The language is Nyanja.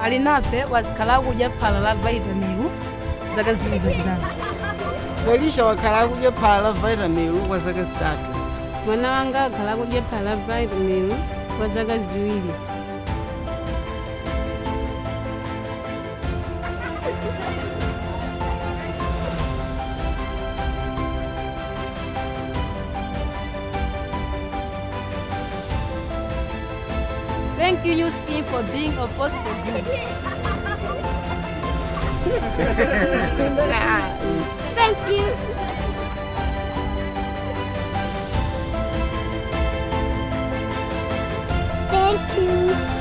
ali nafe wakhala akudya phala la vitamil zaka ziwiri zapitazo felicia wakhala akudya phala la vitamil kwa zaka zitatu mwana wanga akhala akudya phala la vitamin kwa zaka ziwiri thank you new skin for being a force for good Thank you. Thank you.